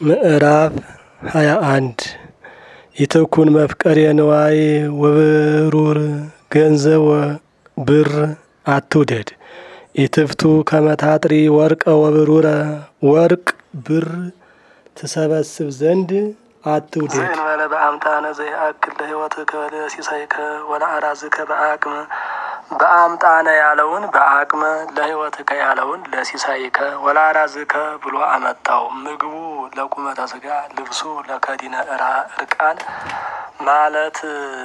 ምዕራፍ ሃያ አንድ ይትኩን መፍቀሬ ንዋይ ወብሩር ገንዘብ ብር አትውደድ። ኢትፍቱ ከመታጥሪ ወርቀ ወብሩረ ወርቅ ብር ትሰበስብ ዘንድ አትውደድ። ዘእንበለ በአምጣነ ዘይአክል ለሕይወትከ ለሲሳይከ ወለአራዝከ በአቅመ በአምጣነ ያለውን በአቅመ ለሕይወትከ ያለውን ለሲሳይከ ወለአራዝከ ብሎ አመጣው። ምግቡ ለቁመተ ስጋ ልብሱ ለከዲነ እርቃን ማለት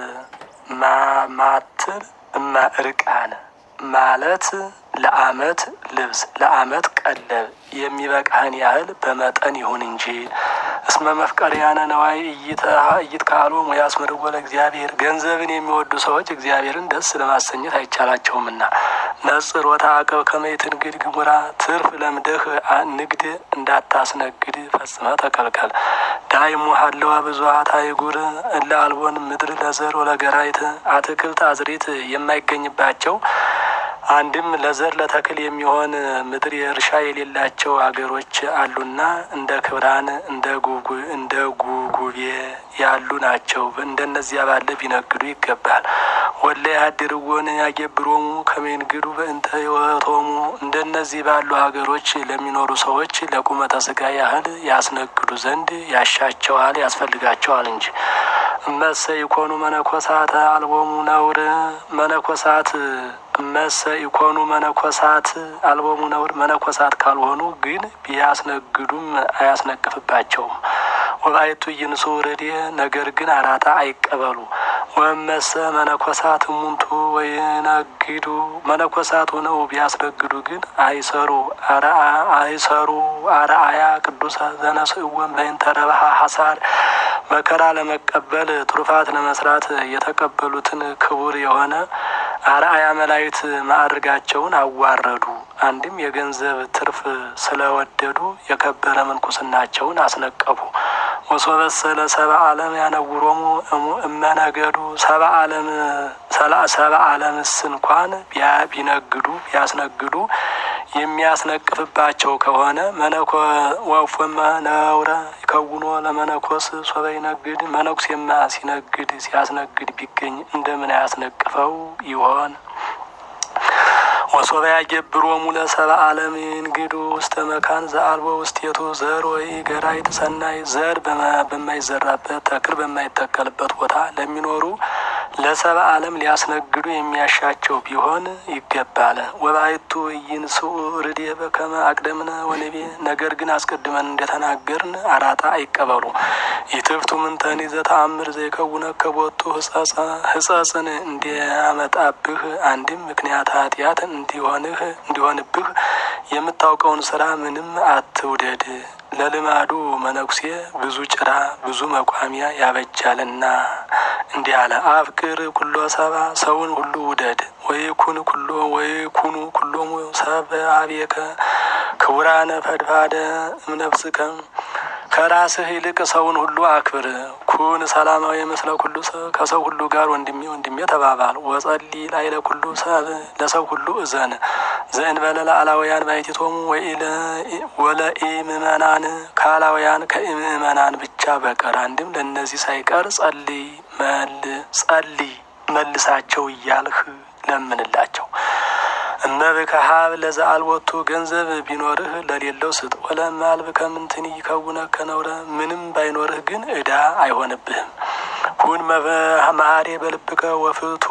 ማማትር እማ እርቃን ማለት ለአመት ልብስ ለአመት ቀለብ የሚበቃህን ያህል በመጠን ይሁን እንጂ እስመ መፍቀሪያነ ነዋይ እይት ካሉ ሙያስምርዎ ለእግዚአብሔር ገንዘብን የሚወዱ ሰዎች እግዚአብሔርን ደስ ለማሰኘት አይቻላቸውምና። ነጽር ወተአቀብ ከመይት ንግድ ግሙራ ትርፍ ለምደህ ንግድ እንዳታስነግድ ፈጽመ ተከልከል። ዳይሙ ሀለዋ ብዙኃት አይጉር እለ አልቦን ምድር ለዘር ወለገራይት አትክልት አዝሪት የማይገኝባቸው አንድም ለዘር ለተክል የሚሆን ምድር የእርሻ የሌላቸው አገሮች አሉና እንደ ክብራን እንደ ጉጉ እንደ ጉጉቤ ያሉ ናቸው። እንደነዚያ ባለ ቢነግዱ ይገባል። ወለ ያድርዎን ያገብሮሙ ከመንግዱ በእንተ ሕይወቶሙ እንደነዚህ ባሉ ሀገሮች ለሚኖሩ ሰዎች ለቁመተ ስጋ ያህል ያስነግዱ ዘንድ ያሻቸዋል ያስፈልጋቸዋል እንጂ እመሰ ይኮኑ መነኮሳት አልቦሙ ነውር መነኮሳት እመሰ ይኮኑ መነኮሳት አልቦሙ ነውር መነኮሳት ካልሆኑ ግን ቢያስነግዱም አያስነቅፍባቸውም። ወባይቱ ይንሱ ረዴ ነገር ግን አራታ አይቀበሉ። ወመሰ መነኮሳት እሙንቱ ወይነግዱ መነኮሳት ሆነው ቢያስነግዱ ግን አይሰሩ አይሰሩ አርአያ ቅዱሰ ዘነስእወን በእንተ ረብሃ ሐሳር መከራ ለመቀበል ትሩፋት ለመስራት የተቀበሉትን ክቡር የሆነ አርአያ መላእክት ማዕርጋቸውን አዋረዱ። አንድም የገንዘብ ትርፍ ስለወደዱ የከበረ ምንኩስናቸውን አስነቀፉ። ወሶበሰለ ሰባ ዓለም ያነውሮሙ እመነገዱ ሰባ ዓለም ሰባ ዓለምስ እንኳን ቢነግዱ ቢያስነግዱ የሚያስነቅፍባቸው ከሆነ መነኮ ወፎመ ነውረ ይከውኖ ለመነኮስ ሶበ ይነግድ መነኩሴማ ሲነግድ ሲያስነግድ ቢገኝ እንደምን አያስነቅፈው ይሆን? ወሶበ ያገብሮሙ ለሰብአ ዓለም ይንግዱ ውስተ መካን ዘአልቦ ውስቴቱ ዘር ወይ ገራይት ሰናይ ዘር በማይዘራበት ተክል በማይተከልበት ቦታ ለሚኖሩ ለሰብአ ዓለም ሊያስነግዱ የሚያሻቸው ቢሆን ይገባል። ወባይቱ ይንስኡ ርዴ በከመ አቅደምነ ወንቤ ነገር ግን አስቀድመን እንደተናገርን አራታ አይቀበሉ። ይትፍቱ ምንተኒ ዘተአምር ዘይከውነ ከቦቱ ህጸጽን እንዲያመጣብህ አንድም ምክንያት ኃጢአት እንዲሆንህ እንዲሆንብህ የምታውቀውን ስራ ምንም አትውደድ። ለልማዱ መነኩሴ ብዙ ጭራ ብዙ መቋሚያ ያበጃልና እንዲህ አለ። አፍቅር ኩሎ ሰባ ሰውን ሁሉ ውደድ። ወይኩን ኩሎ ወይኩኑ ኩሎሙ ሰብ አቤከ ክቡራነ ፈድፋደ እምነፍስከ ከራስህ ይልቅ ሰውን ሁሉ አክብር። ኩን ሰላማዊ ምስለ ኩሉ ሰብ ከሰው ሁሉ ጋር ወንድሜ ወንድሜ ተባባል። ወጸሊ ላይለ ኩሉ ሰብ ለሰው ሁሉ እዘን ዘእንበለ ለአላውያን ባሕቲቶሙ ወለኢ ምእመናን ከአላውያን ከምእመናን ብቻ በቀር አንድም ለእነዚህ ሳይቀር ጸልይ መል ጸልይ መልሳቸው እያልህ ለምንላቸው። እመብከ ሀብ ለዘአልቦቱ ገንዘብ ቢኖርህ ለሌለው ስጥ። ወለእማልብከ ምንትኒ ይከውነከ ነውረ ምንም ባይኖርህ ግን ዕዳ አይሆንብህም። ሁን መሀሬ በልብከ ወፍቱ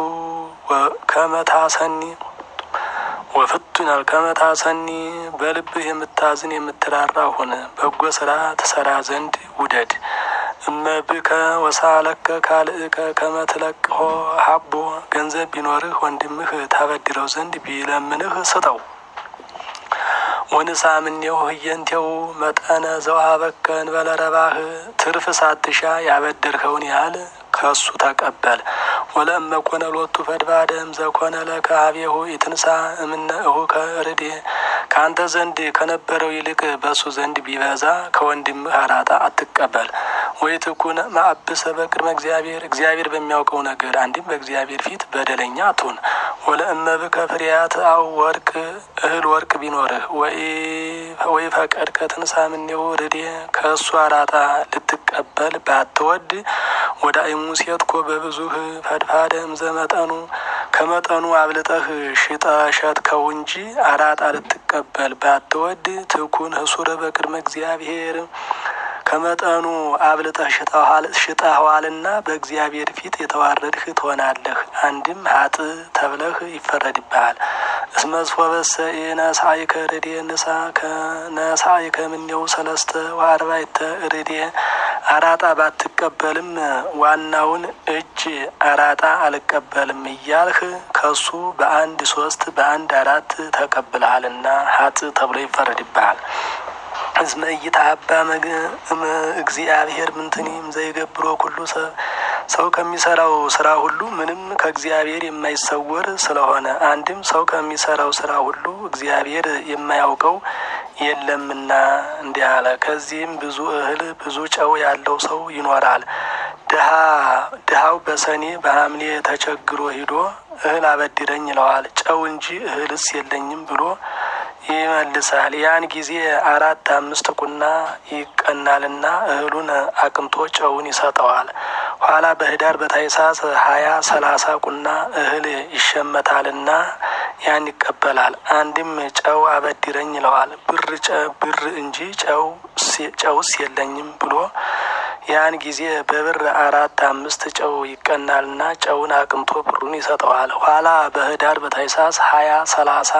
ከመታሰኒ ወፍቱ ይናል ከመታሰኒ በልብህ የምታዝን የምትራራ ሁን። በጎ ስራ ትሰራ ዘንድ ውደድ። እመብከ ወሳለከ ካልእከ ከመትለቅሆ ሀቦ ገንዘብ ቢኖርህ ወንድምህ ታበድረው ዘንድ ቢለምንህ ስጠው። ወንሳ ምኔው ህየንቴው መጠነ ዘውሃበከ እንበለ ረባህ ትርፍ ሳትሻ ያበደርከውን ያህል ከሱ ተቀበል። ወለእመ ኮነ ሎቱ ፈድባደም ዘኮነ ለከ ሀቤሁ ኢትንሳ እምነ እሁከ ርዴ ከአንተ ዘንድ ከነበረው ይልቅ በሱ ዘንድ ቢበዛ ከወንድምህ አራጣ አትቀበል። ወይ ትኩን ማአብሰ በቅድመ እግዚአብሔር እግዚአብሔር በሚያውቀው ነገር አንድም በእግዚአብሔር ፊት በደለኛ አትሁን። ወለእመብከ ፍሬያት አው ወርቅ እህል ወርቅ ቢኖርህ ወይ ፈቀድ ከትንሳ ምኔው ርዴ ከእሱ አራጣ ልትቀበል ባትወድ ወደ አይሙሴትኮ በብዙህ ፈድፋደ እምዘ መጠኑ ከመጠኑ አብልጠህ ሽጠ ሸጥከው እንጂ አራጣ ልትቀበል ባትወድ ትኩን ህሱረ በቅድመ እግዚአብሔር ከመጠኑ አብልጠህ ሽጠኸዋልና በእግዚአብሔር ፊት የተዋረድህ ትሆናለህ። አንድም ሀጥ ተብለህ ይፈረድብሃል። እስመዝፎበሰ ነሳይከ ርዴ ንሳ ከነሳይከ ምኔው ሰለስተ ወአርባዕተ ርዴ አራጣ ባትቀበልም ዋናውን እጅ አራጣ አልቀበልም እያልህ ከሱ በአንድ ሶስት በአንድ አራት ተቀብልሃልና ሀጥ ተብሎ ይፈረድብሃል። እስመ ኢይትሀባ እግዚአብሔር ምንትኒም ዘይገብሮ ኩሉ ሰብ ሰው ከሚሰራው ስራ ሁሉ ምንም ከእግዚአብሔር የማይሰወር ስለሆነ አንድም ሰው ከሚሰራው ስራ ሁሉ እግዚአብሔር የማያውቀው የለምና እንዲህ አለ። ከዚህም ብዙ እህል ብዙ ጨው ያለው ሰው ይኖራል። ድሀ ድሀው በሰኔ በሐምሌ ተቸግሮ ሂዶ እህል አበድረኝ ይለዋል። ጨው እንጂ እህልስ የለኝም ብሎ ይመልሳል። ያን ጊዜ አራት አምስት ቁና ይቀናልና እህሉን አቅምቶ ጨውን ይሰጠዋል። ኋላ በህዳር በታኅሳስ ሀያ ሰላሳ ቁና እህል ይሸመታልና ያን ይቀበላል። አንድም ጨው አበድረኝ ይለዋል። ብር ብር እንጂ ጨውስ የለኝም ብሎ ያን ጊዜ በብር አራት አምስት ጨው ይቀናልና ጨውን አቅምቶ ብሩን ይሰጠዋል። ኋላ በህዳር በታኅሳስ ሀያ ሰላሳ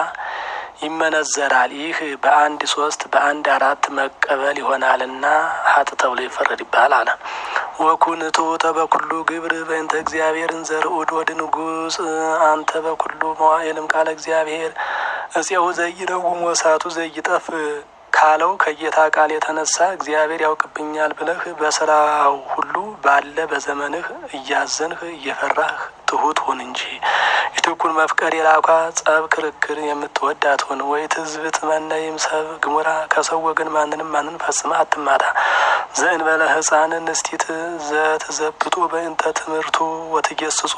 ይመነዘራል። ይህ በአንድ ሶስት በአንድ አራት መቀበል ይሆናልና ሀጥ ተብሎ ይፈረድብሃል አለ። ወኩን ትሑተ በኩሉ ግብር በእንተ እግዚአብሔር እንዘርኡድ ወድ ንጉሥ አንተ በኩሉ መዋዕልም ቃለ እግዚአብሔር እፄው ዘይረውም ወሳቱ ዘይጠፍ ካለው ከጌታ ቃል የተነሳ እግዚአብሔር ያውቅብኛል ብለህ በስራው ሁሉ ባለ በዘመንህ እያዘንህ እየፈራህ ትሁት ሁን እንጂ ኢትኩን መፍቀር የላኳ ጸብ ክርክር የምትወድ አትሁን። ወይ ትዝብት መነይም ሰብ ግሙራ ከሰው ወገን ማንንም ማንን ፈጽመ አትማታ። ዘእንበለ ሕፃን ንስቲት ዘትዘብጦ በእንተ ትምህርቱ ወትጌስጾ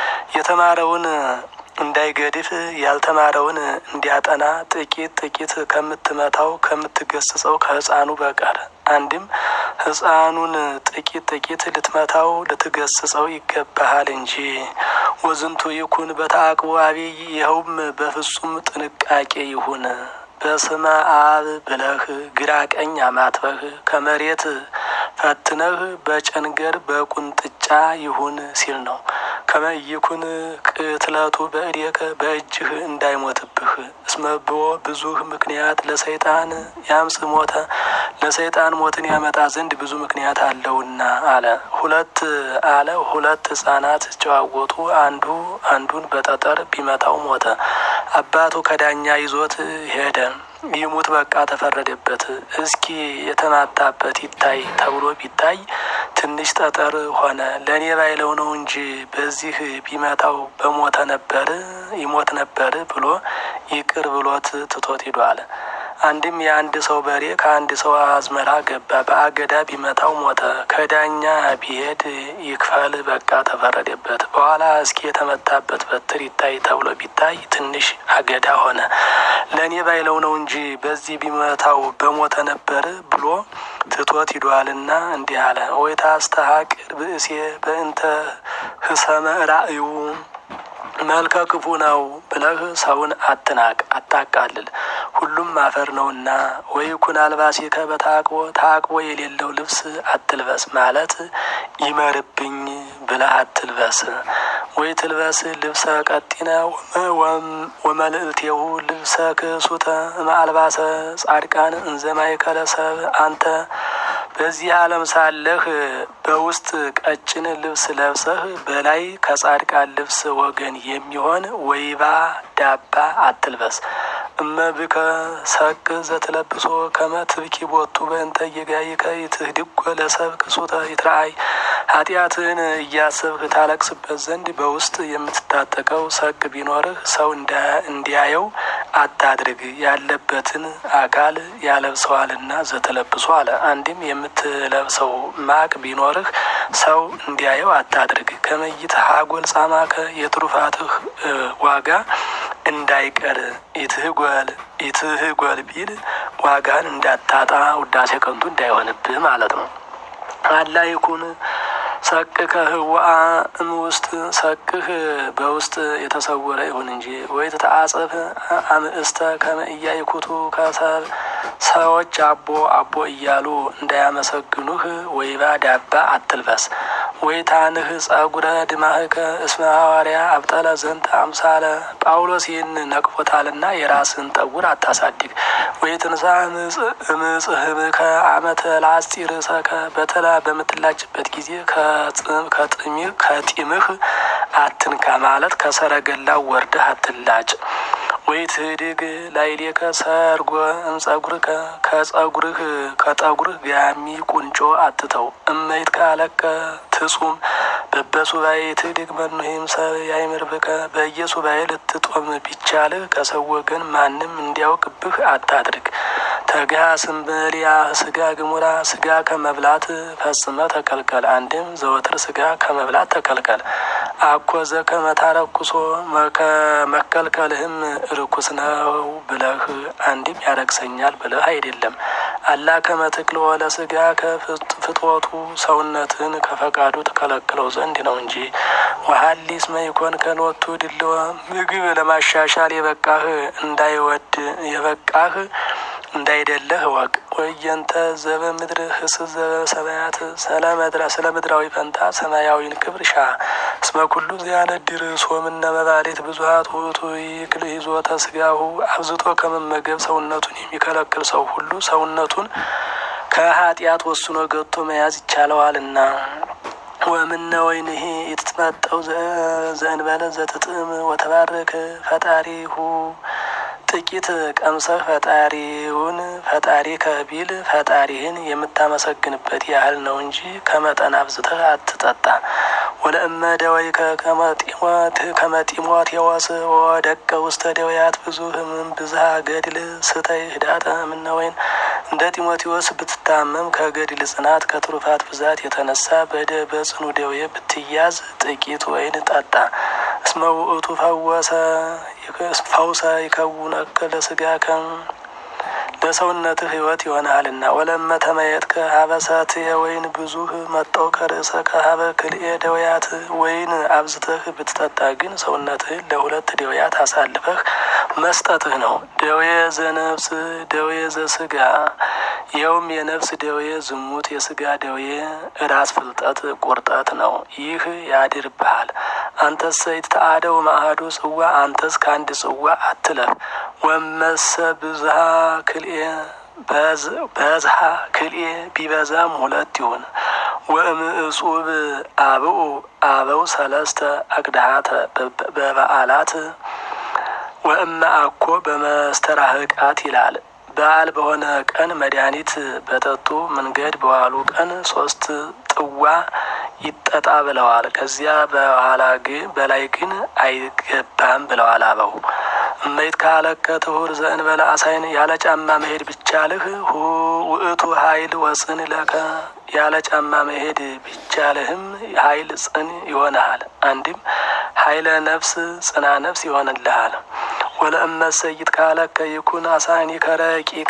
የተማረውን እንዳይገድፍ ያልተማረውን እንዲያጠና ጥቂት ጥቂት ከምትመታው ከምትገስጸው ከሕፃኑ በቀር አንድም ሕፃኑን ጥቂት ጥቂት ልትመታው ልትገስጸው ይገባሃል እንጂ። ወዝንቱ ይኩን በተአቅቦ አብይ ይኸውም በፍጹም ጥንቃቄ ይሁን። በስመ አብ ብለህ ግራ ቀኝ አማትበህ ከመሬት ፈትነህ በጨንገር በቁንጥጫ ይሁን ሲል ነው። ከመይኩን ቅትለቱ በእዴከ በእጅህ እንዳይሞትብህ እስመብዎ ብዙህ ምክንያት ለሰይጣን ያምጽ ሞተ ለሰይጣን ሞትን ያመጣ ዘንድ ብዙ ምክንያት አለውና አለ። ሁለት አለ ሁለት ሕፃናት ሲጨዋወቱ አንዱ አንዱን በጠጠር ቢመታው ሞተ። አባቱ ከዳኛ ይዞት ሄደ። ይሙት በቃ ተፈረደበት። እስኪ የተማታበት ይታይ ተብሎ ቢታይ ትንሽ ጠጠር ሆነ። ለእኔ ባይለው ነው እንጂ በዚህ ቢመታው በሞተ ነበር ይሞት ነበር ብሎ ይቅር ብሎት ትቶት ሂዷል። አንድም የአንድ ሰው በሬ ከአንድ ሰው አዝመራ ገባ። በአገዳ ቢመታው ሞተ። ከዳኛ ቢሄድ ይክፈል በቃ ተፈረደበት። በኋላ እስኪ የተመታበት በትር ይታይ ተብሎ ቢታይ ትንሽ አገዳ ሆነ። ለእኔ ባይለው ነው እንጂ በዚህ ቢመታው በሞተ ነበር ብሎ ትቶት ሂዷልና እንዲህ አለ። ወይ ታስተሐቅር ብእሴ በእንተ ህሰመ ራእዩ መልከ ክፉ ነው ብለህ ሰውን አትናቅ፣ አታቃልል። ሁሉም አፈር ነውና። ወይ ኩን አልባሲከ በታቅቦ ታቅቦ የሌለው ልብስ አትልበስ ማለት ይመርብኝ ብለህ አትልበስ። ወይ ትልበስ ልብሰ ቀጢነ ወመልእልቴሁ ልብሰ ክሱተ ማልባሰ ጻድቃን እንዘማይከለ ሰብ አንተ በዚህ ዓለም ሳለህ በውስጥ ቀጭን ልብስ ለብሰህ በላይ ከጻድቃን ልብስ ወገን የሚሆን ወይባ ዳባ አትልበስ። እመብከ ሰቅ ዘትለብሶ ከመ ትብኪ ቦቱ በእንተ ጌጋይከ ይትህድጎ ለሰብ ክሱተ ይትረአይ ኃጢአትን እያሰብህ ታለቅስበት ዘንድ በውስጥ የምትታጠቀው ሰቅ ቢኖርህ ሰው እንዲያየው አታድርግ። ያለበትን አካል ያለብሰዋልና ዘተለብሶ አለ። አንድም የምትለብሰው ማቅ ቢኖርህ ሰው እንዲያየው አታድርግ። ከመይት ሀጎል ጻማከ የትሩፋትህ ዋጋ እንዳይቀር ኢትህጎል ኢትህጎል ቢል ዋጋን እንዳታጣ ውዳሴ ከንቱ እንዳይሆንብህ ማለት ነው። አላ ይኩን ሰቅከ ህዋአ እም ውስጥ ሰቅህ በውስጥ የተሰወረ ይሁን እንጂ ወይ ተተአጸፍ አምእስተ ከመ ኢያይኩቱ ከሰብ ሰዎች አቦ አቦ እያሉ እንዳያመሰግኑህ ወይባ ዳባ አትልበስ። ወይ ታንህ ጸጉረ ድማህከ እስመ ሐዋርያ አብጠለ ዘንተ አምሳለ ጳውሎስ ይህን ነቅፎታልና የራስን ጠጉር አታሳድግ። ወይ ትንሳ ምጽህምከ አመተ ላስጢር ሰከ በተላ በምትላጭበት ጊዜ ከጢምህ አትንካ ማለት ከሰረገላው ወርደህ አትላጭ። ወይ ትህድግ ላይሌከ ሰርጎ እምጸጉርከ ከጸጉርህ ከጠጉርህ ጋሚ ቁንጮ አትተው። እመይት ካለከ ትጹም በበሱባኤ ትህድግ መኑሄም ሰብ ያይምርብከ በየሱባኤ ልትጦም ቢቻልህ ከሰው ወገን ማንም እንዲያውቅብህ አታድርግ። ተጋ ስንበልያ ስጋ ግሙራ ስጋ ከመብላት ፈጽመ ተከልከል። አንድም ዘወትር ስጋ ከመብላት ተከልከል። አኮዘ ከመታረኩሶ መከልከልህም ርኩስ ነው ብለህ አንድም ያረክሰኛል ብለህ አይደለም። አላ ከመትክል ወለ ስጋ ከፍትወቱ ሰውነትን ከፈቃዱ ተከለክለው ዘንድ ነው እንጂ ወሀሊስ መይኮን ከኖቱ ድልወ ምግብ ለማሻሻል የበቃህ እንዳይወድ የበቃህ እንዳይደለህ ወቅ ወየንተ ዘበ ምድር ህስ ዘበ ሰማያት ስለ ምድራዊ ፈንታ ሰማያዊን ክብር ሻ እስመ ኩሉ ዚያነድር ሶምነ መባሌት ብዙሀት ውእቱ ይክል ይዞተ ስጋሁ አብዝቶ ከመመገብ ሰውነቱን የሚከለክል ሰው ሁሉ ሰውነቱን ከኃጢአት ወስኖ ገቶ መያዝ ይቻለዋልና። ወምነ ወይንሄ የትትመጠው ዘእንበለ ዘትጥም ወተባረክ ፈጣሪሁ ጥቂት ቀምሰህ ፈጣሪውን ፈጣሪ ከቢል ፈጣሪህን የምታመሰግንበት ያህል ነው እንጂ ከመጠን አብዝተህ አትጠጣ። ወለእመ ደወይከ ከመጢሞት የወስ ወደቀ ውስተ ደውያት ብዙ ህምም ብዝሃ ገድል ስተይ ህዳጠ እምነ ወይን እንደ ጢሞቴዎስ ብትታመም ከገድል ጽናት ከትሩፋት ብዛት የተነሳ በደ በጽኑ ደዌ ብትያዝ ጥቂት ወይን ጠጣ። እስመ ውእቱ ፈወሰ ፈውሰ ይከውነከ ለስጋከ ለሰውነትህ ህይወት ይሆናልና። ወለመ ተመየጥከ ሀበሳት የወይን ብዙህ መጠው ከርእሰ ከሀበ ክልኤ ደውያት ወይን አብዝተህ ብትጠጣ ግን ሰውነትህን ለሁለት ደውያት አሳልፈህ መስጠትህ ነው። ደዌ ዘነፍስ ደዌ ዘስጋ ይኸውም የነፍስ ደዌ ዝሙት፣ የስጋ ደዌ ራስ ፍልጠት ቁርጠት ነው። ይህ ያድርብሃል። አንተስ ይትተአደው ማአዱ ጽዋ አንተስ ከአንድ ጽዋ አትለፍ። ወመሰ ብዝሃ ክልኤ በዝሃ ክልኤ ቢበዛም ሁለት ይሁን። ወእምእጹብ አብኡ አበው ሰለስተ አቅድሃተ በበዓላት ወእመ አኮ በመስተራህቃት ይላል። በዓል በሆነ ቀን መድኃኒት በጠጡ መንገድ በዋሉ ቀን ሶስት ጥዋ ይጠጣ ብለዋል። ከዚያ በኋላ ግን በላይ ግን አይገባም ብለዋል አበው። እመይት ካለከ ትሁር ዘእንበለ አሳይን ያለ ጫማ መሄድ ቢቻልህ ውእቱ ኃይል ወጽን ለከ ያለ ጫማ መሄድ ቢቻልህም ኃይል ጽን ይሆንሃል። አንድም ኃይለ ነፍስ ጽና ነፍስ ይሆንልሃል። ወለእመሰይት ካለከ ይኩን አሳኒ ከረቂቃ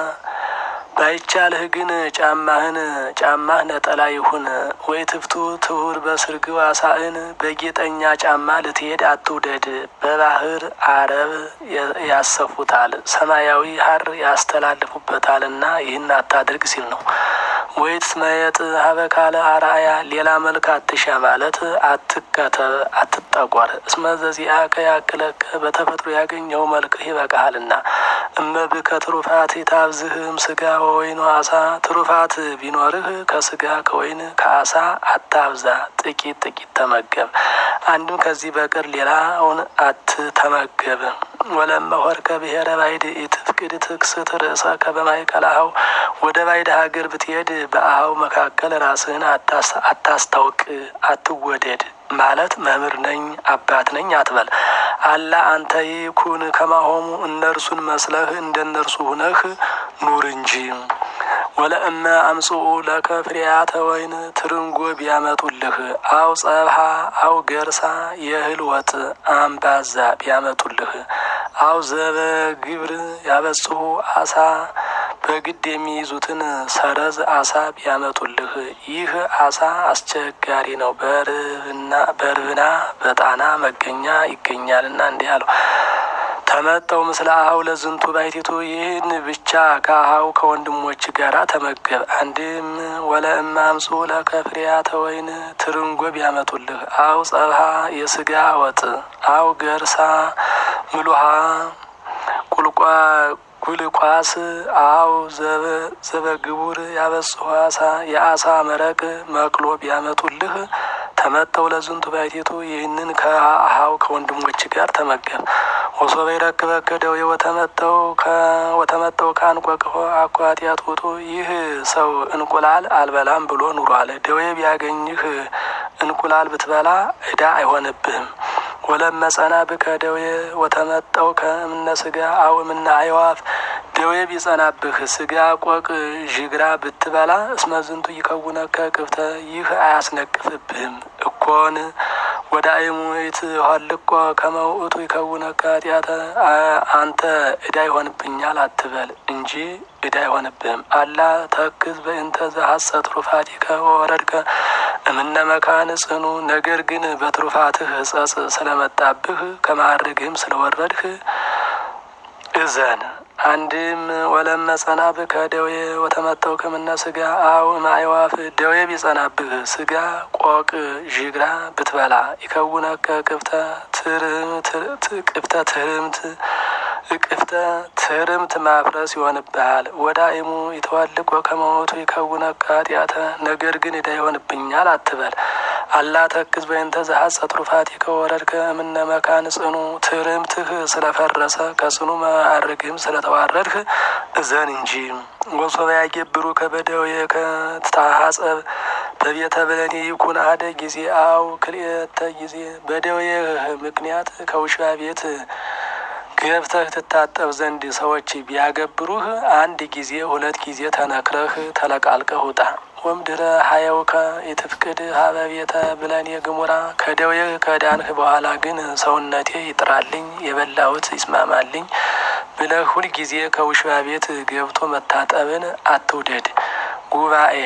ባይቻልህ ግን ጫማህን ጫማህ ነጠላ ይሁን። ወይ ትፍቱ ትሁር በስርግው አሳእን በጌጠኛ ጫማ ልትሄድ አትውደድ። በባህር አረብ ያሰፉታል፣ ሰማያዊ ሐር ያስተላልፉበታልና ይህን አታድርግ ሲል ነው። ወይ ትስመየጥ ሀበካለ አርአያ ሌላ መልክ አትሻ ማለት አትከተብ፣ አትጠቆር። እስመ ዘዚአከ ያክለከ በተፈጥሮ ያገኘው መልክህ ይበቃሃልና። እመብከ ትሩፋት ታብዝህም ስጋ ወወይኑ አሳ ትሩፋት ቢኖርህ ከስጋ ከወይን ከአሳ አታብዛ፣ ጥቂት ጥቂት ተመገብ። አንድም ከዚህ በቀር ሌላውን አትተመገብ። ወለመ ሆርከ ብሔረ ባይድ ኢትፍቅድ ትክስት ርእሰከ በማእከለ አኀው ወደ ባይድ ሀገር ብትሄድ በአኀው መካከል ራስህን አታስታውቅ፣ አትወደድ ማለት መምህር ነኝ አባት ነኝ አትበል። አላ አንተ ይኩን ከማሆሙ እነርሱን መስለህ እንደ እነርሱ ሁነህ ኑር እንጂ። ወለእመ አምጽኡ ለከ ፍሬያተ ወይን ትርንጎ ቢያመጡልህ አው ጸብሃ አው ገርሳ የእህል ወጥ አምባዛ ቢያመጡልህ አው ዘበ ግብር ያበጽሑ አሳ በግድ የሚይዙትን ሰረዝ አሳ ቢያመጡልህ ይህ አሳ አስቸጋሪ ነው፣ በርብና በጣና መገኛ ይገኛልና እንዲህ አለው። ተመጠው ምስለ አኀው ለዝንቱ ባይቲቱ ይህን ብቻ ከአኀው ከወንድሞች ጋር ተመገብ። አንድም ወለእመ አምጽኡ ለከ ፍሬያተ ወይን ትርንጎ ቢያመጡልህ አው ጸብሃ የስጋ ወጥ አው ገርሳ ምሉሃ ቁልቋ ጉልቋስ አው ዘበግቡር ያበጽሑ አሳ የአሳ መረቅ መቅሎ ቢያመጡልህ ተመጠው ለዝንቱ ባይቲቱ ይህንን ከአኀው ከወንድሞች ጋር ተመገብ። ወሶበ ይረክበከ ደዌ ወተመጠው ወተመጠው ከአንቆቅሖ አኳትያት ውጡ ይህ ሰው እንቁላል አልበላም ብሎ ኑሯል። ደዌ ቢያገኝህ እንቁላል ብትበላ ዕዳ አይሆንብህም። ወለመ ጸና ብከ ደዌ ወተመጠው ከእምነ ስጋ አው እምነ አዕዋፍ ደዌ ቢጸናብህ ስጋ ቆቅ ዥግራ ብትበላ እስመ ዝንቱ ይከውነከ ቅብተ ይህ አያስነቅፍብህም እኮን ወደ አይሙት ሀልቆ ከመውእቱ ይከውነከ ኃጢአተ አንተ ዕዳ ይሆንብኛል አትበል እንጂ ዕዳ አይሆንብህም። አላ ተክዝ በእንተ ዘሐሰት ትሩፋቲከ ወወረድከ እምነ መካን ጽኑ ነገር ግን በትሩፋትህ ሕጸጽ ስለመጣብህ ከማዕርግህም ስለወረድህ እዘን። አንድም ወለመ ጸናብህ ከደዌ ወተመጠው ከምነ ስጋ አው ማዕዋፍ ደዌ ቢጸናብህ ስጋ ቆቅ ዥግራ ብትበላ ይከውነከ ቅብተ ቅብተ ትርምት ቅፍተ ትርምት ማፍረስ ይሆንብሃል። ወዳእሙ ይተዋልቆ ከመሞቱ ይከውነከ ኃጢአተ ነገር ግን ዕዳ ይሆንብኛል አትበል። አላ ተክዝ በእንተ ዘሐጸ ትሩፋቲከ ወረድከ እምነ መካን ጽኑ ትርምትህ ስለፈረሰ ከጽኑ ማዕርግህም ስለተዋረድህ እዘን እንጂ። ወሶበ ያገብሩ ከበደዌ ከትታሐጸብ በቤተ ብለኔ ይኩን አደ ጊዜ አው ክልኤተ ጊዜ በደዌህ ምክንያት ከውሻ ቤት ገብተህ ትታጠብ ዘንድ ሰዎች ቢያገብሩህ አንድ ጊዜ ሁለት ጊዜ ተነክረህ ተለቃልቀህ ውጣ። ወምድረ ሀየውከ የትፍቅድ ሀበ ቤተ ብለኔ ግሙራ ከደዌህ ከዳንህ በኋላ ግን ሰውነቴ ይጥራልኝ የበላሁት ይስማማልኝ ብለህ ሁልጊዜ ከውሻ ቤት ገብቶ መታጠብን አትውደድ። ጉባኤ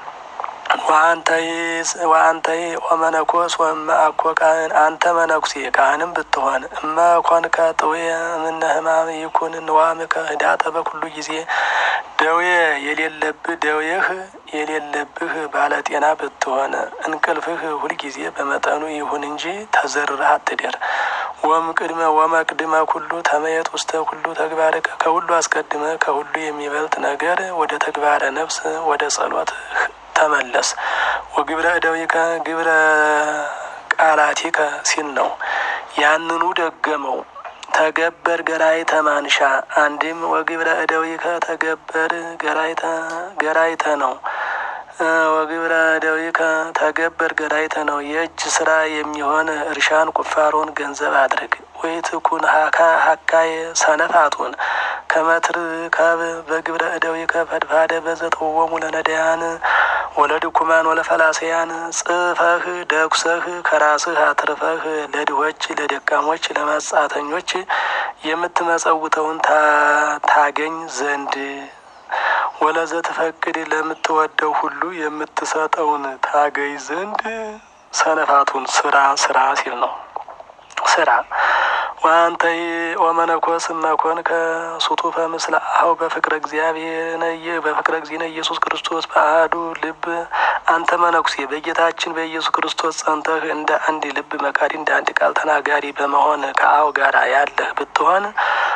ወአንተይ ወመነኮስ ወእመ አኮ ካህን አንተ መነኩሴ ካህንም ብትሆን እመ ኮንከ ጥዌ እምነ ሕማም ይኩን ንዋምከ ህዳጠ በኩሉ ጊዜ ደዌ የሌለብህ ደዌህ የሌለብህ ባለጤና ብትሆን እንቅልፍህ ሁልጊዜ በመጠኑ ይሁን እንጂ ተዘርረህ አትደር። ወም ቅድመ ወመቅድመ ኩሉ ተመየጥ ውስተ ኩሉ ተግባርከ ከሁሉ አስቀድመ ከሁሉ የሚበልጥ ነገር ወደ ተግባረ ነፍስ ወደ ጸሎት ተመለስ። ወግብረ እደዊከ ግብረ ቃላቲከ ሲል ነው። ያንኑ ደገመው። ተገበር ገራይተ ማንሻ አንድም ወግብረ እደዊከ ተገበር ገራይተ ገራይተ ነው። ወግብረ እደዊከ ተገበር ገራይተ ነው። የእጅ ስራ የሚሆን እርሻን ቁፋሮን ገንዘብ አድርግ። ወይትኩን ሀካ ሀካየ ሰነፋቱን ከመትር ካብ በግብረ እደዊከ ፈድፋደ በዘተወሙ ለነዳያን ወለድኩማን ወለፈላሰያን ጽፈህ ደኩሰህ ከራስህ አትርፈህ ለድሆች ለደካሞች ለመጻተኞች የምትመጸውተውን ታገኝ ዘንድ ወለዘ ትፈቅድ ለምትወደው ሁሉ የምትሰጠውን ታገኝ ዘንድ ሰነፋቱን ስራ ስራ ሲል ነው። ስራ ወአንተይ ወመነኮስ መኮን ከሱቱፈ ምስለ አኀው በፍቅረ እግዚአብሔር በፍቅረ እግዚእነ ኢየሱስ ክርስቶስ በአሐዱ ልብ አንተ መነኩሴ በጌታችን በኢየሱስ ክርስቶስ ጸንተህ እንደ አንድ ልብ መካሪ እንደ አንድ ቃል ተናጋሪ በመሆን ከአኀው ጋር ያለህ ብትሆን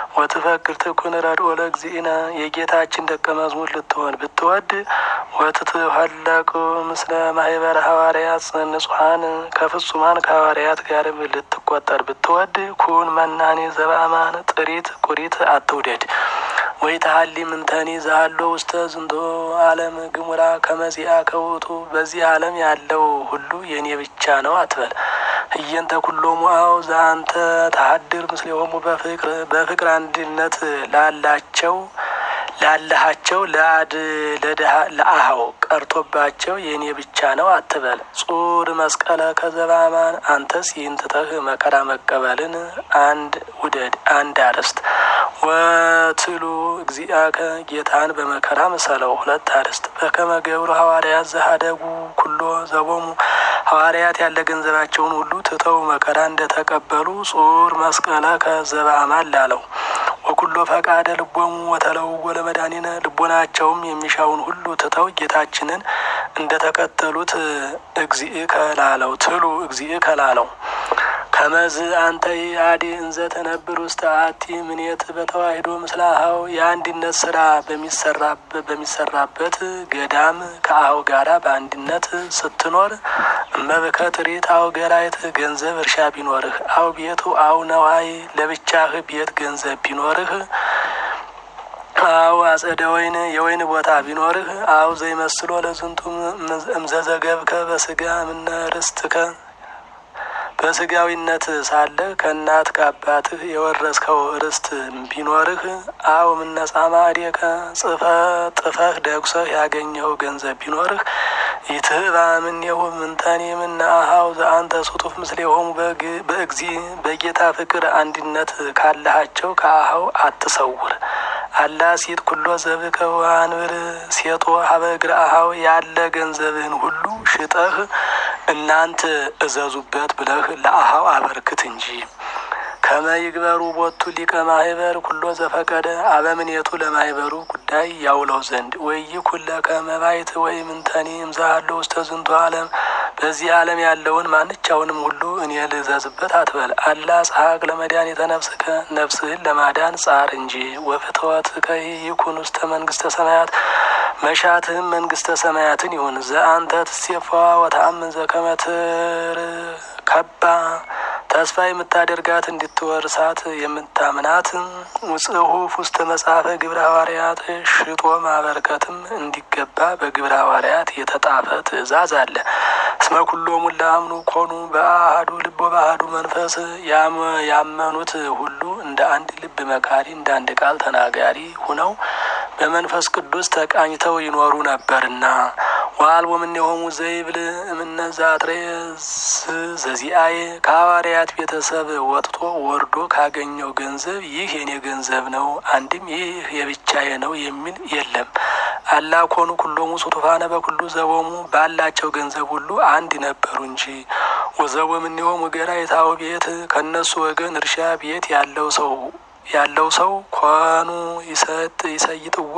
ወትፈቅድ ትኩን ረድኦ ለእግዚእነ የጌታችን ደቀ መዝሙር ልትሆን ብትወድ ወትትሀለቅ ምስለ ማህበረ ሐዋርያት ንጹሐን ከፍጹማን ከሐዋርያት ጋር ልትቆጠር ብትወድ ኩን መናኔ ዘበአማን ጥሪት ቁሪት አትውደድ። ወይ ተሀሊ ምንተኒ ዛሃሎ ውስተ ዝንቶ ዓለም ግሙራ ከመዚአ ከውቱ በዚህ ዓለም ያለው ሁሉ የኔ ብቻ ነው አትበል። እየንተ ኩሎሙ አው ዘአንተ ተሀድር ምስሌሆሙ በፍቅር በፍቅር አንድነት ላላቸው ላለሃቸው ለአድ ለአሃው ቀርቶባቸው የእኔ ብቻ ነው አትበል። ጹር መስቀለ ከዘባማን አንተስ ይህን ትተህ መከራ መቀበልን አንድ ውደድ አንድ አርዕስት ወትሉ እግዚአከ ጌታን በመከራ ምሰለው ሁለት አርዕስት በከመ ገብሩ ሐዋርያት ዘሀደጉ ኩሎ ዘቦሙ ሐዋርያት ያለ ገንዘባቸውን ሁሉ ትተው መከራ እንደተቀበሉ ጹር መስቀለ ከዘባማን ላለው ወኩሎ ፈቃደ ልቦሙ ወተለውወ ለመድኃኒነ ልቦናቸውም የሚሻውን ሁሉ ትተው ጌታችንን እንደተከተሉት እግዚእ ከላለው ትሉ እግዚእ ከላለው ከመዝ አንተ አዲ እንዘ ተነብር ውስጥ አቲ ምኔት በተዋሂዶ ምስለ አኀው የአንድነት ስራ በሚሰራበት ገዳም ከአኀው ጋራ በአንድነት ስትኖር እመብከ ትርኢት አው ገራይት ገንዘብ እርሻ ቢኖርህ አው ቤቱ አው ነዋይ ለብቻህ ቤት ገንዘብ ቢኖርህ አው አጸደ ወይን የወይን ቦታ ቢኖርህ አው ዘይመስሎ ለዝንቱ እምዘዘገብከ በስጋ ምነ ርስትከ በስጋዊነት ሳለ ከእናት ከአባትህ የወረስከው ርስት ቢኖርህ አው ምነጻማ እዴከ ጽፈ ጥፈህ ደጉሰህ ያገኘኸው ገንዘብ ቢኖርህ ይትህባ ምኔሁ ምንተኔ ምነ አኀው ዘአንተ ሱጡፍ ምስሌሆሙ በእግዚ በጌታ ፍቅር አንድነት ካለሃቸው ከአኀው አትሰውር። አላ ሲጥ ኩሎ ዘብከ ወአንብር ሴጦ ሀበ እግረ አኀው ያለ ገንዘብህን ሁሉ ሽጠህ እናንት እዘዙበት ብለህ ለአኀው አበርክት እንጂ። ከመ ይግበሩ ቦቱ ሊቀ ማህበር ኩሎ ዘፈቀደ አበምኔቱ ለማህበሩ ጉዳይ ያውለው ዘንድ ወይ ኩለ ከመባይት ወይ ምንተኒ እምዛሃሎ ውስተ ዝንቱ ዓለም በዚህ ዓለም ያለውን ማንቻውንም ሁሉ እኔ ልዘዝበት አትበል። አላ ጸሐቅ ለመድኃኒተ ነፍስከ ነፍስህን ለማዳን ጻር እንጂ። ወፍትወትከ ይኩን ውስተ መንግስተ ሰማያት መሻትህም መንግስተ ሰማያትን ይሁን። ዘአንተ ትሴፋዋ ወተአምን ዘከመ ትርከባ ተስፋ የምታደርጋት እንድትወርሳት የምታምናት ጽሑፍ ውስተ መጽሐፈ ግብረ ሐዋርያት ሽጦ ማበርከትም እንዲገባ በግብረ ሐዋርያት የተጣፈ ትእዛዝ አለ። እስመ ኩሎሙ ለአምኑ ኮኑ በአሐዱ ልቦ በአሐዱ መንፈስ ያመኑት ሁሉ እንደ አንድ ልብ መካሪ እንደ አንድ ቃል ተናጋሪ ሁነው በመንፈስ ቅዱስ ተቃኝተው ይኖሩ ነበርና ዋልቦ እምኔሆሙ ዘይብል እምነዛጥሬስ ዘዚአዬ ከሐዋርያት ቤተሰብ ወጥቶ ወርዶ ካገኘው ገንዘብ ይህ የኔ ገንዘብ ነው፣ አንድም ይህ የብቻዬ ነው የሚል የለም። አላ ኮኑ ኩሎሙ ሱቱፋነ በኩሉ ዘቦሙ ባላቸው ገንዘብ ሁሉ አንድ ነበሩ እንጂ። ወዘቦ እምኔሆሙ ገራይታው ቤት ከእነሱ ወገን እርሻ ቤት ያለው ሰው ያለው ሰው ኮኑ ይሰጥ ይሰይጥዎ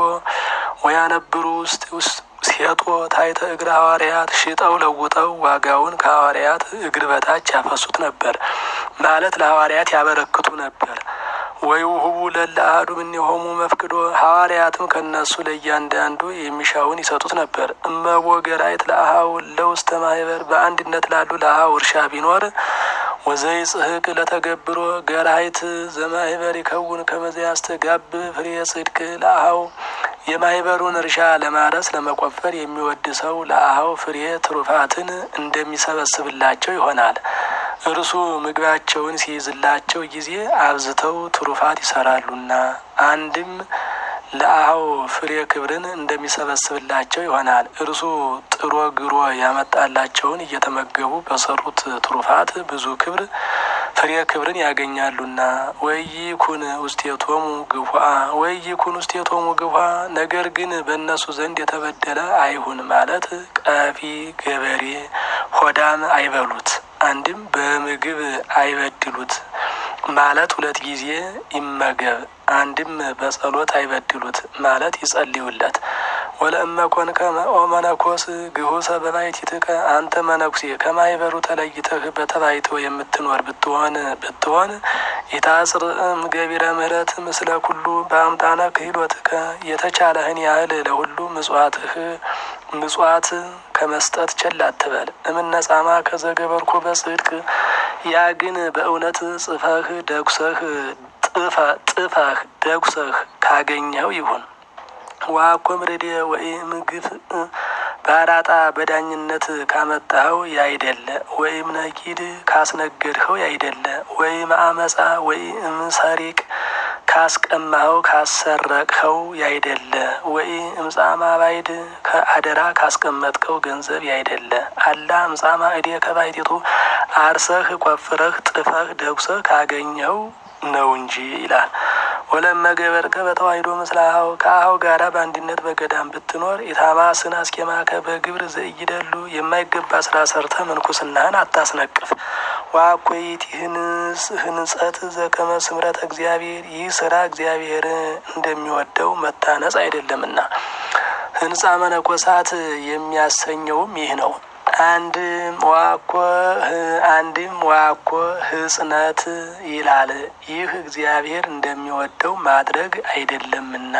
ወያነብሩ ውስጥ ውስጥ ሴጦ ታይተ እግረ ሐዋርያት ሽጠው ለውጠው ዋጋውን ከሐዋርያት እግር በታች ያፈሱት ነበር ማለት ለሐዋርያት ያበረክቱ ነበር። ወይ ውህቡ ለለ አሐዱ እምኔሆሙ መፍቅዶ ሐዋርያትም ከእነሱ ለእያንዳንዱ የሚሻውን ይሰጡት ነበር። እመቦ ገራይት ለአኀው ለውስተ ማህበር በአንድነት ላሉ ለአኀው እርሻ ቢኖር ወዘይ ጽህቅ ለተገብሮ ገራይት ዘማህበር ይከውን ከመዘ ያስተጋብ ፍሬ ጽድቅ ለአኀው የማህበሩን እርሻ ለማረስ ለመቆፈር የሚወድ ሰው ለአኀው ፍሬ ትሩፋትን እንደሚሰበስብላቸው ይሆናል። እርሱ ምግባቸውን ሲይዝላቸው ጊዜ አብዝተው ትሩፋት ይሰራሉና አንድም ለአኀው ፍሬ ክብርን እንደሚሰበስብላቸው ይሆናል። እርሱ ጥሮ ግሮ ያመጣላቸውን እየተመገቡ በሰሩት ትሩፋት ብዙ ክብር ፍሬ ክብርን ያገኛሉና። ወይኩን ውስቴቶሙ ግፏ ወይኩን ውስቴቶሙ ግፏ ነገር ግን በእነሱ ዘንድ የተበደለ አይሁን ማለት ቀፊ ገበሬ ሆዳም አይበሉት። አንድም በምግብ አይበድሉት ማለት ሁለት ጊዜ ይመገብ። አንድም በጸሎት አይበድሉት ማለት ይጸልዩለት። ወለእመ ኮንከ ኦ መነኮስ ግሁሰ በባሕቲትከ አንተ መነኩሴ ከማይበሩ ተለይተህ በተባይቶ የምትኖር ብትሆን ብትሆን ኢታጽርዕም ገቢረ ምሕረት ምስለ ኩሉ በአምጣነ ክህሎትከ የተቻለህን ያህል ለሁሉ ምጽዋትህ ምጽዋት ከመስጠት ቸል አትበል። እምነጻማ ከዘገበርኮ በጽድቅ ያ ግን በእውነት ጽፈህ ደጉሰህ ጥፈህ ደጉሰህ ካገኘው ይሁን። ዋኮ ምርዴ ወይ ምግፍ በአራጣ በዳኝነት ካመጣኸው ያይደለ ወይም ነጊድ ካስነገድኸው ያይደለ ወይም አመፃ ወይም ሰሪቅ ካስቀማኸው ካሰረቅኸው ያይደለ ወይ እምጻማ ባይድ ከአደራ ካስቀመጥከው ገንዘብ ያይደለ አላ እምጻማ እዴ ከባይቲቱ አርሰህ ቆፍረህ ጥፈህ ደጉሰህ ካገኘው ነው እንጂ ይላል። ወለመ ገበርከ በተዋሂዶ ምስለ አኀው ከአኀው ጋራ በአንድነት በገዳም ብትኖር ኢታማስን አስኬማከ በግብር ዘእይደሉ የማይገባ ስራ ሰርተ ምንኩስናህን አታስነቅፍ። ዋኮይት ህንጸት ዘከመ ስምረት እግዚአብሔር ይህ ስራ እግዚአብሔር እንደሚወደው መታነጽ አይደለምና ህንጻ መነኮሳት የሚያሰኘውም ይህ ነው። አንድም ዋኮ አንድም ዋኮ ህጽነት ይላል። ይህ እግዚአብሔር እንደሚወደው ማድረግ አይደለምና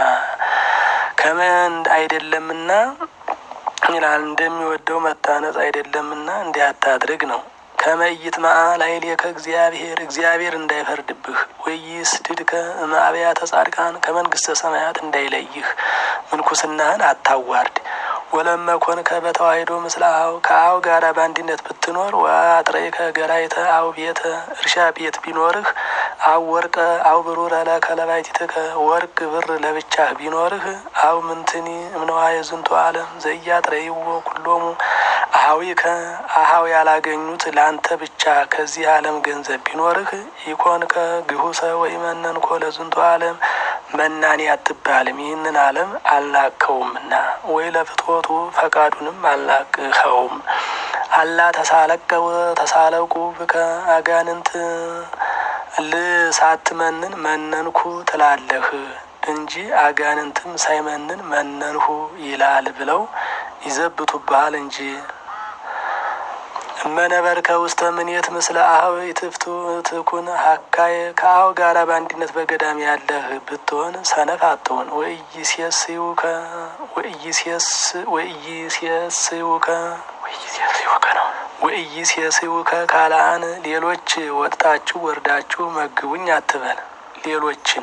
ከምን አይደለምና ይላል። እንደሚወደው መታነጽ አይደለምና እንዲህ አታድርግ ነው። ከመይት ላዕሌከ እግዚአብሔር እግዚአብሔር እንዳይፈርድብህ ወይስድድከ እምአብያተ ጻድቃን ከመንግስተ ሰማያት እንዳይለይህ ምንኩስናህን አታዋርድ። ወለመ ኮንከ በተዋሂዶ ምስለ አኀው ከአኀው ጋራ በአንድነት ብትኖር ወአጥረይከ ገራይተ አው ቤተ እርሻ ቤት ቢኖርህ አው ወርቀ አው ብሩረ ለከ ለባሕቲትከ ወርቅ ብር ለብቻህ ቢኖርህ አው ምንትኒ እምነዋየ ዝንቱ ዓለም ዘኢያጥረይዎ ኩሎሙ አኀዊከ አኀው ያላገኙት ለአንተ ብቻ ከዚህ ዓለም ገንዘብ ቢኖርህ ኢኮንከ ግሁሰ ወኢመነንኮ ለዝንቱ ዓለም መናኔ አትባልም። ይህንን ዓለም አልናቅኸውምና ወይ ለፍትወቱ ፈቃዱንም አልናቅኸውም። አላ ተሳለቀው ተሳለቁ ብከ አጋንንት ልሳትመንን መነንኩ ትላለህ እንጂ አጋንንትም ሳይመንን መነንሁ ይላል ብለው ይዘብቱብሃል እንጂ እመነበርከ ውስተ ምኔት ምስለ አኀው ኢትፍቱ ትኩን ሀካየ ከአኀው ጋራ በአንድነት በገዳም ያለህ ብትሆን ሰነፍ አትሆን። ወኢይሴስዩከ ወኢይሴስዩከ ነው ወኢይሴስዩከ ካልአን ሌሎች ወጥታችሁ ወርዳችሁ መግቡኝ አትበል። ሌሎችን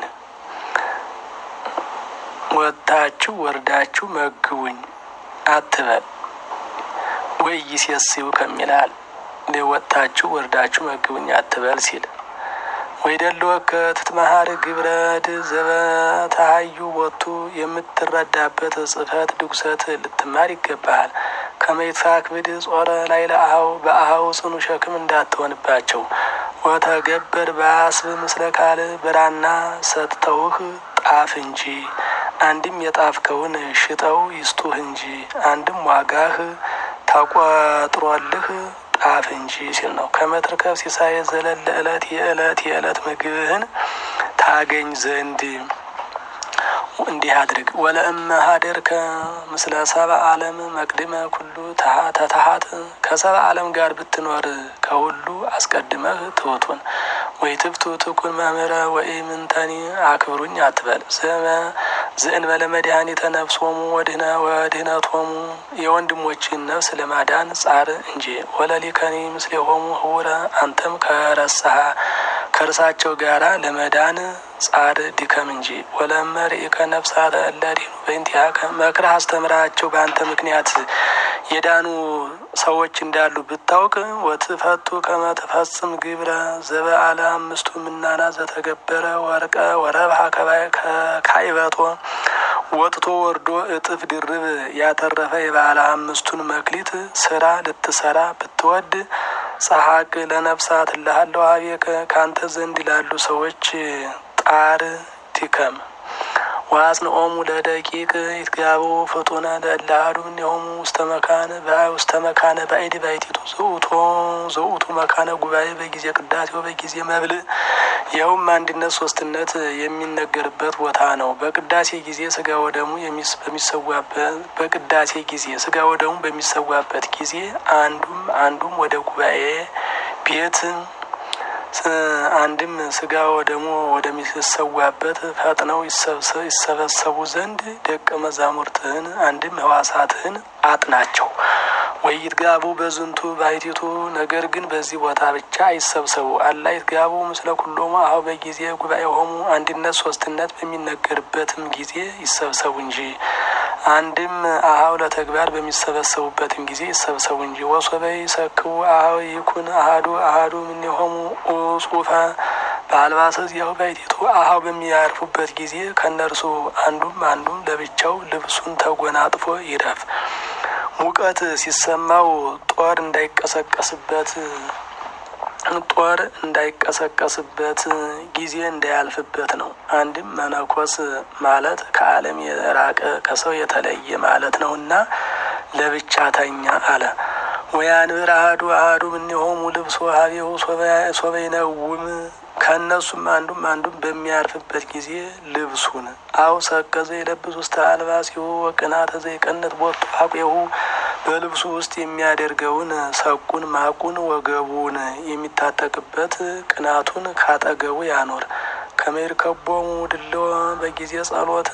ወጥታችሁ ወርዳችሁ መግቡኝ አትበል። ወኢይሴስዩ ከሚላል ወጥታችሁ ወርዳችሁ መግቡኝ አትበል ሲል ወይደለወከ ትትመሃር ግብረድ ዘበተሃዩ ቦቱ የምትረዳበት ጽሕፈት ድጉሰት ልትማር ይገባሃል። ከመይትፋክብድ ጾረ ላይ ለአኀው በአኀው ጽኑ ሸክም እንዳትሆንባቸው ወተገበር በአስብ ምስለ ካል ብራና ሰጥተውህ ጣፍ እንጂ አንድም የጣፍከውን ሽጠው ይስጡህ እንጂ አንድም ዋጋህ ተቆጥሮልህ ጣፍ እንጂ ሲል ነው። ከመትርከብ ሲሳይ ዘለለ ዕለት የዕለት የዕለት ምግብህን ታገኝ ዘንድ እንዲህ አድርግ። ወለእመ ሀደርከ ምስለ ሰብአ ዓለም መቅድመ ኩሉ ተታሀት ከሰብአ ዓለም ጋር ብትኖር ከሁሉ አስቀድመህ ትሑቱን ወይ ትብቱ ትኩን መምህረ ወይ ምንተኒ አክብሩኝ አትበል። ዘእንበለ መድኃኒተ ነፍሶሙ ወድህነ ወድህነቶሙ የወንድሞችን ነፍስ ለማዳን ጻር እንጂ ወለሊከኒ ምስሌሆሙ ህውረ አንተም ከረሳሃ ከእርሳቸው ጋራ ለመዳን ጻር ድከም እንጂ ወለመርኢከ ነፍሳተ እለ ዲኑ በእንቲአከ መክረህ አስተምራቸው በአንተ ምክንያት የዳኑ ሰዎች እንዳሉ ብታውቅ ወትፈቱ ከመ ትፈጽም ግብረ ዘበአለ አምስቱ ምናና ዘተገበረ ወርቀ ወረብሃ ከካይበቶ ወጥቶ ወርዶ እጥፍ ድርብ ያተረፈ የባለ አምስቱን መክሊት ስራ ልትሰራ ብትወድ ጸሐቅ ለነፍሳት እልሃለሁ አቤከ ካንተ ዘንድ ላሉ ሰዎች ጣር ድከም። ወአጽንኦሙ ለደቂቅ ይትጋቡ ፍጡነ ለእለ አሐዱ እምኔሆሙ ውስተ መካነ ውስተ መካነ ባዕድ ባሕቲቱ ዘውእቱ ዘውእቱ መካነ ጉባኤ በጊዜ ቅዳሴው በጊዜ መብልዕ ይኸውም አንድነት ሶስትነት የሚነገርበት ቦታ ነው። በቅዳሴ ጊዜ ስጋ ወደሙ በሚሰዋበት በቅዳሴ ጊዜ ስጋ ወደሙ በሚሰዋበት ጊዜ አንዱም አንዱም ወደ ጉባኤ ቤት አንድም ስጋ ወደሙ ወደሚሰዋበት ፈጥነው ይሰበሰቡ ዘንድ ደቀ መዛሙርትህን አንድም ህዋሳትህን አጥናቸው። ወይትጋቡ በዝንቱ ባሕቲቱ ነገር ግን በዚህ ቦታ ብቻ አይሰብሰቡ። አላ ይትጋቡ ምስለ ኩሎሙ አኀው በጊዜ ጉባኤሆሙ አንድነት ሶስትነት በሚነገርበትም ጊዜ ይሰብሰቡ እንጂ አንድም አኀው ለተግባር በሚሰበሰቡበትም ጊዜ ይሰብሰቡ እንጂ። ወሶበ ይሰክቡ አኀው ይኩን አሐዱ አሐዱ እምኔሆሙ ኡጹፈ በአልባሰ ዚአሁ ባሕቲቱ አኀው በሚያርፉበት ጊዜ ከእነርሱ አንዱም አንዱም ለብቻው ልብሱን ተጎናጥፎ ይረፍ። ሙቀት ሲሰማው ጦር እንዳይቀሰቀስበት ጦር እንዳይቀሰቀስበት ጊዜ እንዳያልፍበት ነው። አንድም መነኮስ ማለት ከዓለም የራቀ ከሰው የተለየ ማለት ነውና ለብቻ ተኛ አለ። ወያንብር አሐዱ አሐዱ እምኔሆሙ ልብሶ ሀቤሁ ሶበ ይነውም ከእነሱም አንዱም አንዱም በሚያርፍበት ጊዜ ልብሱን አው ሰቀዘ የለብስ ውስተ አልባሲሁ ወቅናተ ዘይቀነት ቦቱ አቁሁ በልብሱ ውስጥ የሚያደርገውን ሰቁን፣ ማቁን፣ ወገቡን የሚታጠቅበት ቅናቱን ካጠገቡ ያኖር። ከመይርከቦሙ ድልዎ በጊዜ ጸሎት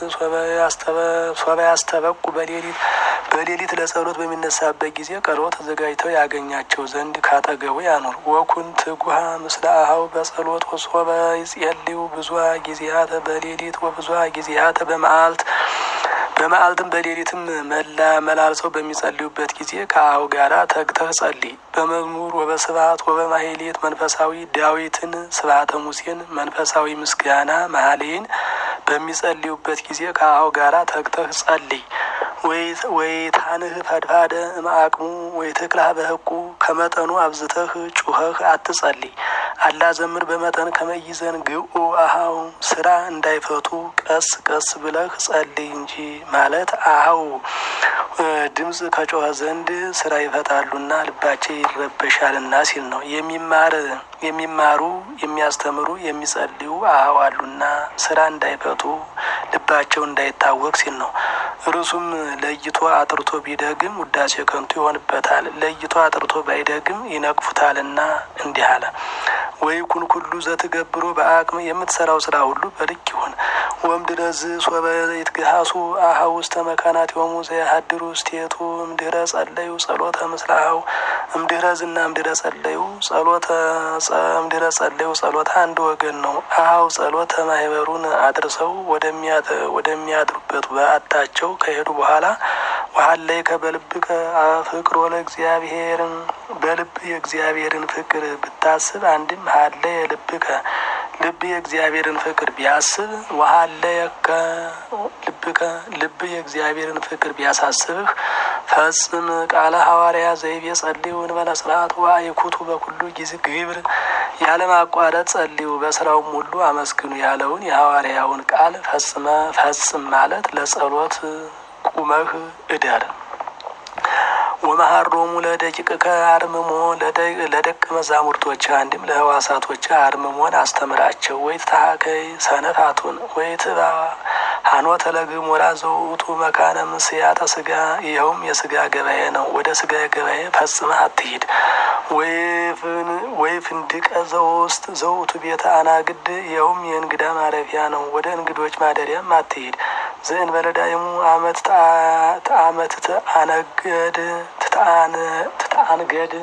ሶበ ያስተበቁ በሌሊት በሌሊት ለጸሎት በሚነሳበት ጊዜ ቀርቦ ተዘጋጅተው ያገኛቸው ዘንድ ካጠገቡ ያኖር። ወኩን ትጉሃ ምስለ አኀው በጸሎት ወሶበ ይጼልዩ ብዙኃ ጊዜያተ በሌሊት ወብዙኃ ጊዜያተ በመዓልት በመዓልትም በሌሊትም መላ መላልሰው በሚጸልዩበት ጊዜ ከአኀው ጋራ ተግተህ ጸልይ። በመዝሙር ወበስብሐት ወበማሕሌት መንፈሳዊ ዳዊትን ስብሐተ ሙሴን መንፈሳዊ ምስጋና ማህሌን በሚጸልዩበት ጊዜ ከአኀው ጋራ ተግተህ ጸልይ። ወይታንህ ፈድፋደ እምአቅሙ ወይትክላህ በህቁ ከመጠኑ አብዝተህ ጩኸህ አትጸልይ። አላ ዘምር በመጠን ከመይዘን ግኡ አኀው ስራ እንዳይፈቱ ቀስ ቀስ ብለህ ጸልይ እንጂ ማለት አኀው ድምፅ ከጮኸ ዘንድ ስራ ይፈታሉና ልባቸው ይረበሻልና ሲል ነው። የሚማር የሚማሩ የሚያስተምሩ የሚጸልዩ አኀው አሉና ስራ እንዳይፈቱ ልባቸው እንዳይታወቅ ሲል ነው። እርሱም ለይቶ አጥርቶ ቢደግም ውዳሴ ከንቱ ይሆንበታል። ለይቶ አጥርቶ ባይደግም ይነቅፉታልና እንዲህ አለ። ወይ ኩን ኩሉ ዘትገብሮ በአቅም የምትሰራው ስራ ሁሉ በልክ ይሁን። ወምድረዝ ሶበ ይትግሃሱ አኀው ውስተ መካናት የሆሙ ዘያሀድሩ ውስቴቱ እምድህረ ጸለዩ ጸሎተ ምስለ አኀው እምድህረዝና እምድህረ ጸለዩ ጸሎተ እምድህረ ጸለዩ ጸሎተ አንድ ወገን ነው። አኀው ጸሎተ ማህበሩን አድርሰው ወደሚያድሩበት በዓታቸው ከሄዱ በኋላ ወሀለይ ከበልብከ ፍቅሮ ለእግዚአብሔር በልብ የእግዚአብሔርን ፍቅር ብታስብ አንድም ሀለየ ልብከ ልብ የእግዚአብሔርን ፍቅር ቢያስብ ወሀለየከ ልብከ ልብ የእግዚአብሔርን ፍቅር ቢያሳስብህ ፈጽም ቃለ ሐዋርያ ዘይቤ ጸልዩ እንበለ ስርዓት ወአይኩቱ በኩሉ ጊዜ ግብር ያለማቋረጥ ጸልዩ በስራውም ሁሉ አመስግኑ ያለውን የሐዋርያውን ቃል ፈጽመ ፈጽም ማለት ለጸሎት ቁመህ እደር። ወመሀሮሙ ለደቂቅከ አርምሞ ለደቀ መዛሙርቶች አንድም ለህዋሳቶች አርምሞን አስተምራቸው። ወይ ትታሀከይ ሰነፋቱን ወይ ትባ ሀኖተ ለግሞራ ዘውእቱ መካነ ምስያተ ስጋ ይኸውም የስጋ ገበያ ነው። ወደ ስጋ ገበያ ፈጽመህ አትሂድ። ወይ ፍንድቀ ዘውስጥ ዘውእቱ ቤተ አናግድ ይኸውም የእንግዳ ማረፊያ ነው። ወደ እንግዶች ማደሪያም አትሂድ። ዘእንበለ ዳይሙ አመት ተአመት ትአነገድ ትተአንገድ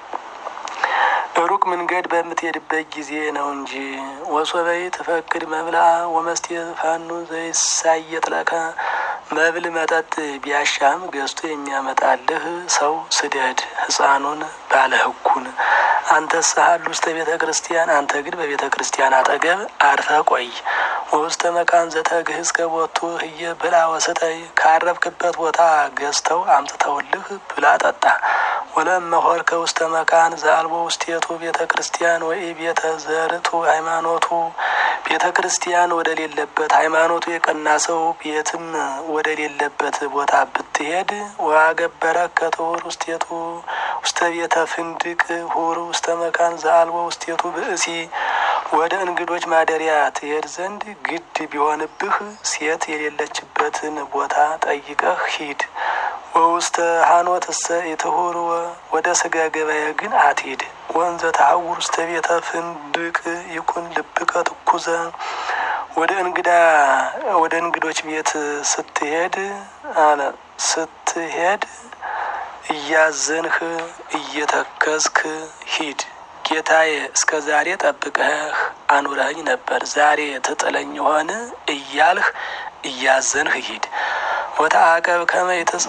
ሩቅ መንገድ በምትሄድበት ጊዜ ነው እንጂ። ወሶበይ ትፈቅድ መብላ ወመስቴ ፋኑ ዘይሳየጥ ለከ መብል መጠጥ ቢያሻም ገዝቶ የሚያመጣልህ ሰው ስደድ። ሕፃኑን ባለ ሕጉን አንተ ሳህል ውስተ ቤተ ክርስቲያን አንተ ግን በቤተ ክርስቲያን አጠገብ አርፈ ቆይ። ወውስተ መካን ዘተግህዝ ከቦቱ ህየ ብላ ወስተይ ካረፍክበት ቦታ ገዝተው አምጥተውልህ ብላ ጠጣ። ወለመሆርከ ውስተ መካን ዘአልቦ ውስቴቱ ቤተ ክርስቲያን ወይ ቤተ ዘርቱ ሃይማኖቱ ቤተ ክርስቲያን ወደሌለበት ሃይማኖቱ የቀና ሰው ቤትም ወደሌለበት ቦታ ብትሄድ ዋገበረ ከትሁር ውስቴቱ ውስተ ቤተ ፍንድቅ ሁር ውስተ መካን ዘአልቦ ውስቴቱ ብእሲ ወደ እንግዶች ማደሪያ ትሄድ ዘንድ ግድ ቢሆንብህ ሴት የሌለችበትን ቦታ ጠይቀህ ሂድ። ወውስተ ሀኖት እሰ ኢትሁር ወደ ስጋ ገበያ ግን አትሂድ። ወንዘ ተሐውር ውስተ ቤተ ፍንድቅ ይኩን ልብከ ትኩዘ ወደ እንግዳ ወደ እንግዶች ቤት ስትሄድ አለ ስትሄድ እያዘንህ እየተከዝክ ሂድ። ጌታዬ እስከ ዛሬ ጠብቀህ አኑረኸኝ ነበር፣ ዛሬ ትጥለኝ ሆን እያልህ እያዘንህ ሂድ። ወተአቀብ ከመ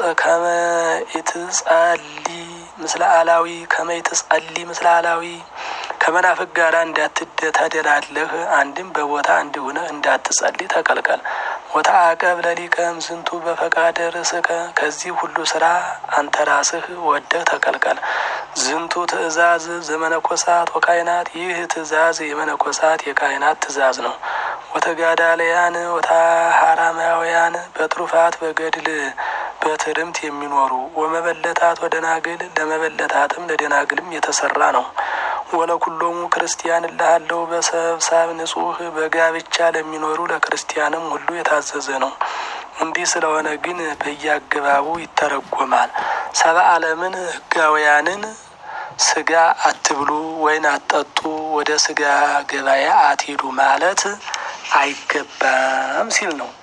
ኢትጸሊ ምስለ አላዊ ከመ ኢትጸሊ ምስለ አላዊ ከመናፍቅ ጋር እንዳትተደላለህ አንድም በቦታ እንዲሆነህ እንዳትጸልይ ተከልከል። ወተአቀብ ለሊቀም ዝንቱ በፈቃደ ርእስከ ከዚህ ሁሉ ስራ አንተ ራስህ ወደህ ተከልከል። ዝንቱ ትእዛዝ ዘመነኮሳት ወካይናት ይህ ትእዛዝ የመነኮሳት የካህናት ትእዛዝ ነው። ወተጋዳለያን ወተሃራማውያን በትሩፋት በገድል በትርምት የሚኖሩ ወመበለታት ወደናግል ለመበለታትም ለደናግልም የተሰራ ነው። ወለኩሎሙ ክርስቲያን እልሃለው በሰብሳብ ንጹህ በጋብቻ ለሚኖሩ ለክርስቲያንም ሁሉ የታዘዘ ነው። እንዲህ ስለሆነ ግን በየአገባቡ ይተረጎማል። ሰባ ዓለምን ሕጋውያንን ስጋ አትብሉ፣ ወይን አትጠጡ፣ ወደ ስጋ ገበያ አትሂዱ ማለት አይገባም ሲል ነው።